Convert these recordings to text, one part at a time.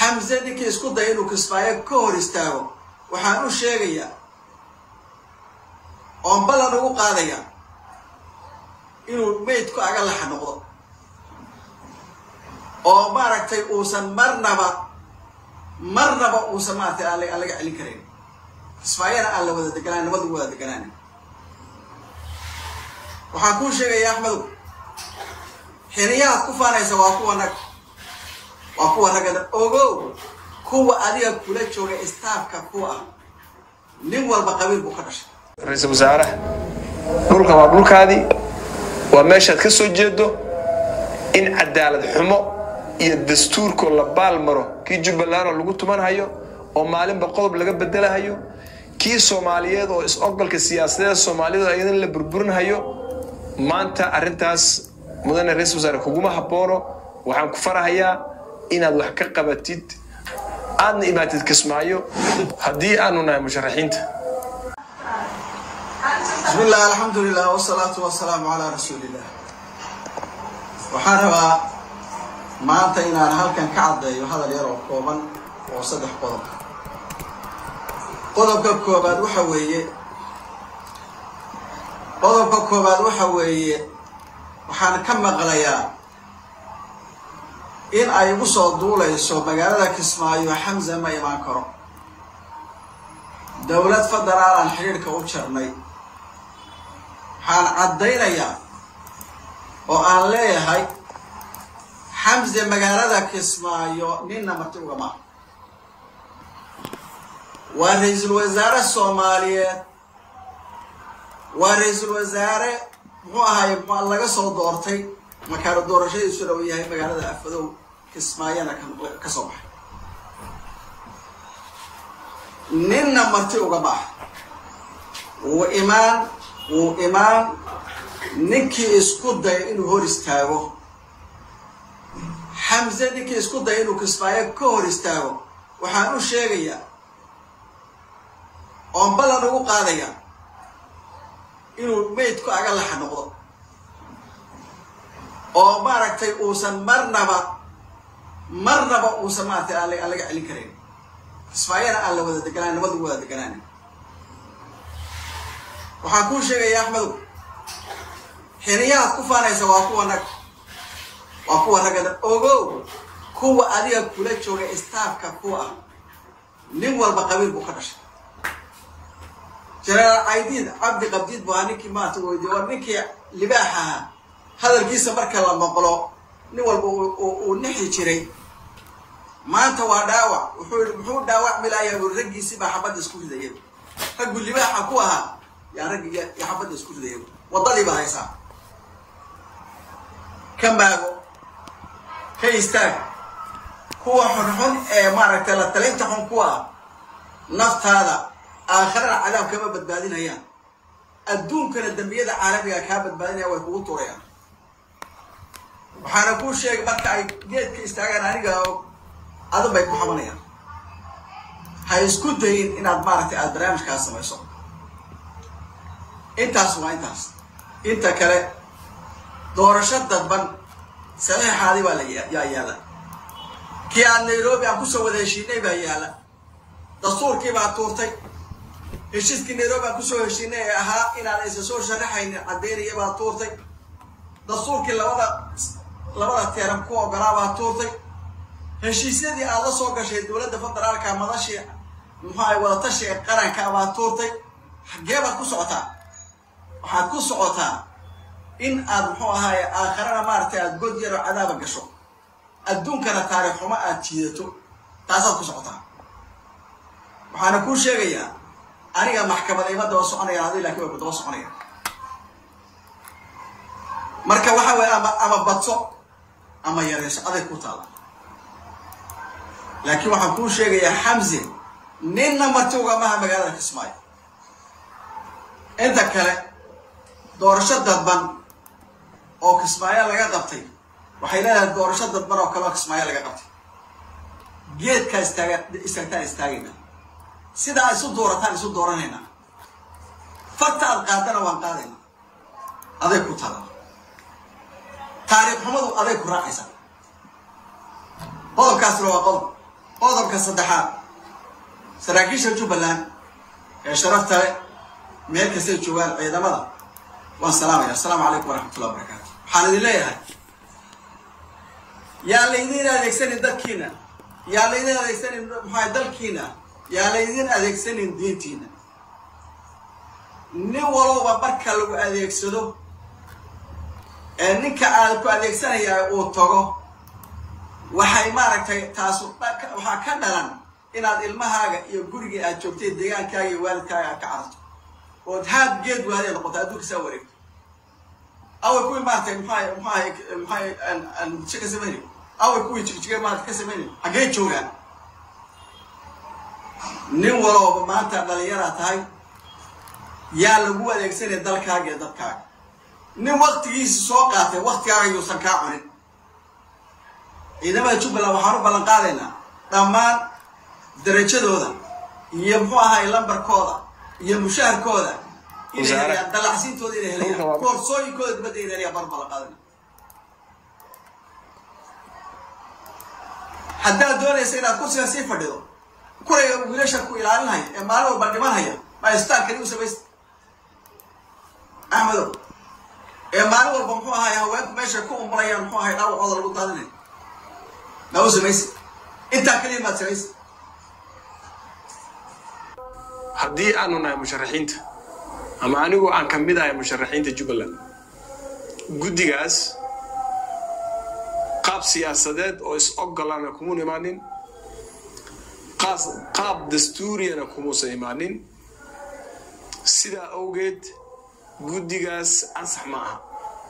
xamse ninkii isku daya inuu kismaayo ka hor istaago waxaan u sheegayaa oon ballan ugu qaadaya inuu meydku aga laxa noqdo oo maaragtay uusan marnaba marnaba uusan maaragtay aan aan laga celin karayn kismaayana aan la wada deganaan nabad lagu wada deganaan waxaan kuu sheegaya axmedow xiniyahaad ku faanaysa waa kuwa nag waa kuwa ragada ogow kuwa adiga kula jooga istaafka ku ah nin walba qabiil buu ka dhashay ra-iisul wasaaraha dhulka waa dhulkaadii waa meeshaad ka soo jeedo in cadaalad xumo iyo dastuurkoo la baal maro kii jubbaland oo lagu tumanhayo oo maalinba qodob laga bedelahayo kii soomaaliyeed oo is-ogolka siyaasadeed soomaaliyeed oo iyadan la burburinhayo maanta arrintaas mudane ra-iisul wasaare kuguma habboono waxaan ku farahayaa inaad wax ka qabatid aadna imaatid kismaayo haddii aanu nahay musharaxiinta بسم الله الحمد لله والصلاة والسلام على رسول الله waxaan rabaa maanta inaan halkan ka caddeeyo hadal yar oo kooban oo saddex qodob qodobka koobaad waxa weeye qodobka koobaad waxa weeye waxaan ka maqlayaa in ay igu soo duulayso magaalada kismaayo xamza ma imaan karo dowlad federaalaan xidhiidhka u jarnay waxaan caddaynayaa oo aan leeyahay xamse magaalada kismaayo ninna marti ugama waa ra-iisul wasaare soomaaliyeed waa ra-iisul wasaare muxuu ahaay laga soo doortay makaano doorashadiisuna uu yahay magaalada afadow kismaayana ka soo baxay ninna marti ugama ah wuu imaan wuu imaan ninkii isku daya inuu hor istaago xamse ninkii isku daya inuu kismaayo ka hor istaago waxaan u sheegayaa oon ballan ugu qaadaya inuu meydku aga laxa noqdo oo maaragtay uusan marnaba marnaba uusan maaragtay aan aan laga celin karayn kismaayana aan la wada deganaan nabad lagu wada deganaan waxaan kuu sheegaya axmedow xiniyahaad ku faanaysa waa kuwa nag waa kuwa ragada ogow kuwa adiga kula jooga istaafka ku ah nin walba qabiil buu ka dhashay jenaraal caydiid cabdi qabdiid bu ahaa ninkii maanta weydiye war ninkii libaax ahaa hadalkiisa marka la maqlo nin walba uu nixi jiray maanta waa dhaawac wuxuu yidhi muxuu dhaawacmi lahayaa buri raggiisii baa xabadda isku ridaya raggu libaaxa ku ahaa yaa raggi iyo xabadda isku ridaya waddadii baa haysaa ka maago ka istaag kuwa xunxun ee maaragtay la talinta xun ku ah naftaada aakhirana cadaab kama badbaadinayaan adduunkana dembiyada caalamiga kaa badbaadinaya way kugu turayaan waxaana kuu sheegay marka ay geedka istaagaan aniga adan bay ku xabanayaan ha isku dayin inaad maaragtay aada barnaamijkaas samayso intaas waa intaas inta kale doorasho dadban saxiixaadii baa la yaa yaalla kii aad nairobi aan kusoo wada heshiinay baa yaalla dastuurkii baa tuurtay heshiiskii nairobi aan kusoo heshiinay ee ahaa inaan isa soo sharaxaynin caddaynaya baa tuurtay dastuurkii labada labada teeran ku ogolaa baa tuurtay heshiisyadii aad la soo gashay dowladda federaalka madashii muxuahay wadatashi ee qaranka baa tuurtay xaggee baad ku socotaa waxaad ku socotaa in aad muxuu ahaaye aakharana maaragtay aad god yaroo cadaaba gasho adduunkana taariikh xumo aad jiidato taasaad ku socotaa waxaana kuu sheegayaa aniga maxkamad ima daba soconayaan adi lakin way ku daba soconayaan marka waxa weye ama ama badso ama yareyso aday ku taala laakiin waxaan kuu sheegayaa xamse ninna marti ugamaha magaalada kismaayo inta kale doorasho dadban oo kismaayo laga qabtay waxay leedahay doorasho dadban oo kale oo kismaayo laga qabtay geedkaa istaaga istaagtaan istaagayna sidaa isu doorataan isu dooranayna farta aad qaadana waan qaadayna aday ku tala taariikh xumadu aday ku raacaysa qodobkaasna waa qodob qodobka saddexaad saraakiisha jubbaland ee sharafta leh meel kastay joogaan ciidamada waan salaamaya assalaamu calaykum waraxmatullah wabarakaatu waxaan idin leeyahay yaan laydin adeegsanin dadkiina yaan laydin adeegsanin maxaa dalkiina yaan laydin adeegsanin diintiina nin walowba marka lagu adeegsado ee ninka aad ku adeegsanayaa uu tago waxay maaragtay taasu waxaa ka dhalan inaad ilmahaaga iyo gurigii aad joogtay deegaankaaga iyo waalidkaaga aad ka cararto ood haad geed waadee noqoto adduunka saa wareegto away kuwii maaragtay maxaa maxaa maxaa muqdisho ka samaynayo away kuwii jigjiga maarata ka samaynayo xaggee joogaan nin walooba maanta dhalinyaraa tahay yaa lagu adeegsanaya dalkaaga iyo dadkaaga nin waktigiisi soo qaatay waktigaaga yuusan kaa cunin ciidamada jubbaland waxaan u ballan qaadaynaa dhammaan darajadooda iyo muxuu ahaay lambarkooda iyo mushaharkooda inay helayaan dallacsiintooda inay helayaan koorsooyinkooda dibadda inay helayaan baan u ballan qaadayna haddaad doonaysa inaad kursiga sii fadhido kurayga wiilasha ku ilaalinhaya ee maalin walba dhimanhaya ma istaalkani u samaysta axmedow ee maalin walba muxuu ahaay haweenku meeshay ku umulayaan muxuu ahay dhaawacooda lagu daadinaya ma u samaysa intaa keliya maad samaysa haddii aanu nahay musharaxiinta ama anigu aan ka mid ahay musharaxiinta jubbaland guddigaas qaab siyaasadeed oo is-ogolana kumun imaanin qaab dastuuriyana kumuusan imaanin sidaa awgeed guddigaas ansax ma aha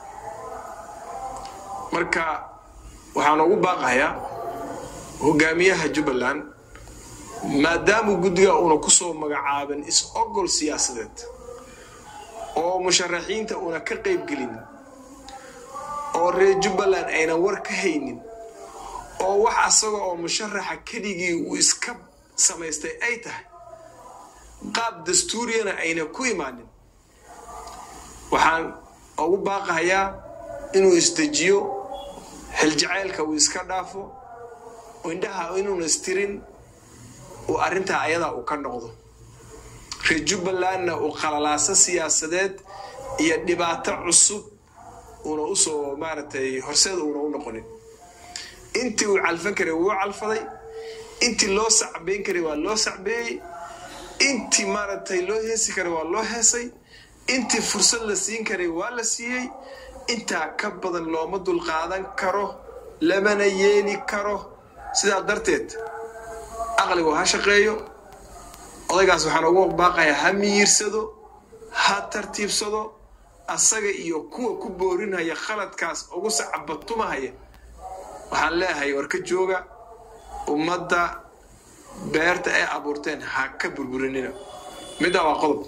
marka waxaan ugu baaqayaa hogaamiyaha jubbaland maadaamuu guddiga uuna ku soo magacaabin is-ogol siyaasadeed oo musharaxiinta uuna ka qaybgelin oo reer jubbaland aynan war ka haynin oo wax asaga oo musharaxa keligii uu iska samaystay ay tahay qaab dastuuriyana aynan ku imaanin waxaan ugu baaqahayaa inuu isdejiyo xiljacaylka uu iska dhaafo indhaha inuuna istirin uu arrintaa ayadaa uu ka noqdo reer jubbalandna uu qalalaaso siyaasadeed iyo dhibaato cusub uuna usoo maaragtay horseeda uuna u noqonin intii uu calfan karay wuu calfaday intii loo sacbeyn karay waa loo sacbeeyey intii maaragtay loo heesi karay waa loo heesay intii fursad la siin karay waa la siiyey intaa ka badan looma dulqaadan karo lamana yeeli karo sidaa darteed aqligu ha shaqeeyo odaygaas waxaan ugu baaqayaa ha miyiirsado ha tartiibsado asaga iyo kuwa ku boorinhaya khaladkaas ugu sacabatumahaya waxaan leeyahay war ka jooga ummadda beerta ay abuurteen ha ka burburinina middaa waa qodob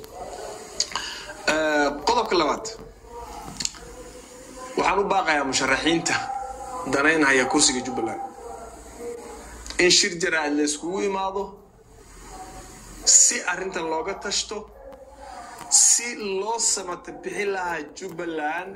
qodobka labaad waxaan u baaqayaa musharaxiinta danaynhaya kursiga jubbaland in shir jaraa'id la yskugu imaado si arrintan looga tashto si loo samata bixi lahaa jubbaland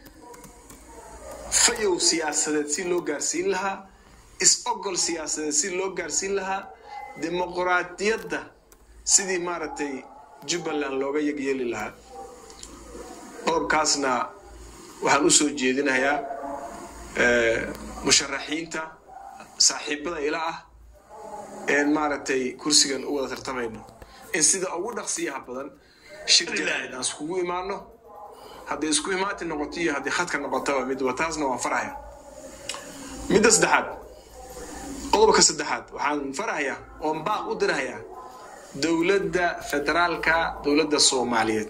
fayow siyaasadeed si loo gaarsiin lahaa is-ogol siyaasadeed si loo gaarsiin lahaa dimuquraadiyadda sidii maaragtay jubbaland looga yegyeeli lahaa qodobkaasna waxaan u soo jeedinayaa musharaxiinta saaxiibada ila ah een maaragtay kursigan u wada tartamayno in sida ugu dhaqsiyaha badan shir jaraa'id aan iskugu imaano hadday isku imaati noqoto iyo haddii khadka noqotaba midba taasna waan farahaya midda saddexaad qodobka saddexaad waxaan farahayaa oon baaq u dirahayaa dowladda federaalka dowladda soomaaliyeed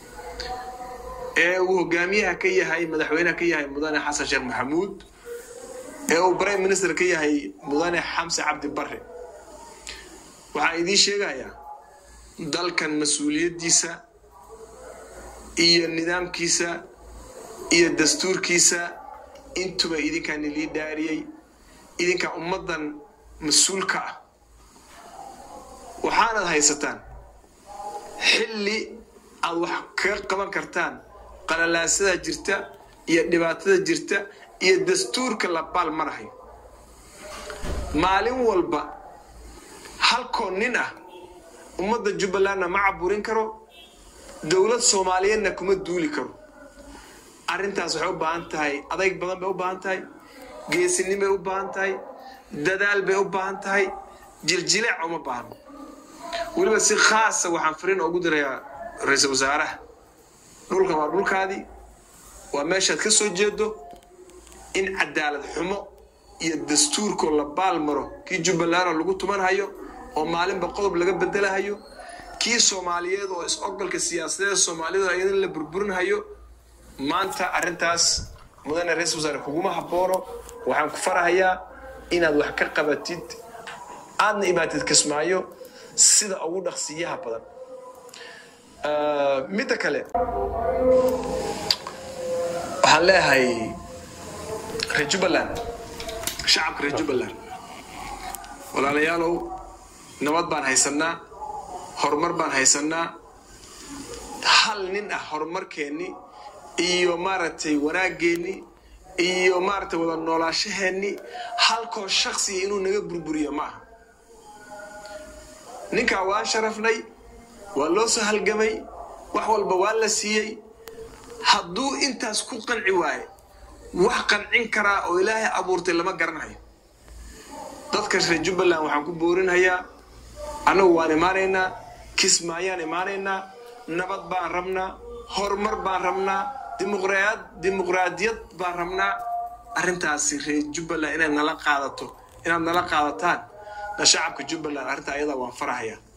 ee uu hogaamiyaha ka yahay madaxweynaha ka yahay mudane xasan sheekh maxamuud ee uu prime minister ka yahay mudane xamse cabdi barre waxaan idiin sheegayaa dalkan mas-uuliyaddiisa iyo nidaamkiisa iyo dastuurkiisa intuba idinkaan ilii dhaariyey idinkaa ummaddan mas-uulka ah waxaanad haysataan xilli aad wax kaga qaban kartaan qalalaasada jirta iyo dhibaatada jirta iyo dastuurka la baal marahayo maalin walba halkoo nin ah ummadda jubbalandna ma caburin karo dowlad soomaaliyeedna kuma duuli karo arrintaas waxay u baahan tahay adayg badan bay u baahan tahay geesinnin bay u baahan tahay dadaal bay u baahan tahay jiljileec uma baahno weliba si khaasa waxaan fariin ugu dirayaa ra-iisul wasaaraha dhulkan waa dhulkaadii waa meeshaad ka soo jeedo in cadaalad xumo iyo dastuurkoo la baal maro kii jubbalandoo lagu tumanhayo oo maalinba qodob laga bedelahayo kii soomaaliyeed oo is-ogolka siyaasadeed soomaaliyeed ayadin la burburinhayo maanta arrintaas mudane ra-isul wasaare kuguma haboono waxaan ku farahayaa inaad wax ka qabatid aadna imaatid kismaayo sida ugu dhaqsiyaha badan midda kale waxaan leeyahay reer jubbaland shacabka reer jubbaland walaalayaalow nabad baan haysanaa horumar baan haysanaa hal nin ah horumarkeenni iyo maaragtay wanaageenni iyo maaragtay wada noolaashaheenni halkoo shaksiya inuu naga burburiyo ma aha ninkaa waan sharafnay waa loo soo halgamay wax walba waa la siiyey hadduu intaas ku qanci waaye wax qancin karaa oo ilaahay abuurtay lama garanayo dadka reer jubbaland waxaan ku boorinhayaa annagu waan imaanaynaa kismaayaan imaanaynaa nabad baan rabnaa horumar baan rabnaa dimuqraadiyad baan rabnaa arrintaasi reer jubbaland inaad nala qaadato inaad nala qaadataan na shacabka jubbaland arrintaa ayadaa waan farahayaa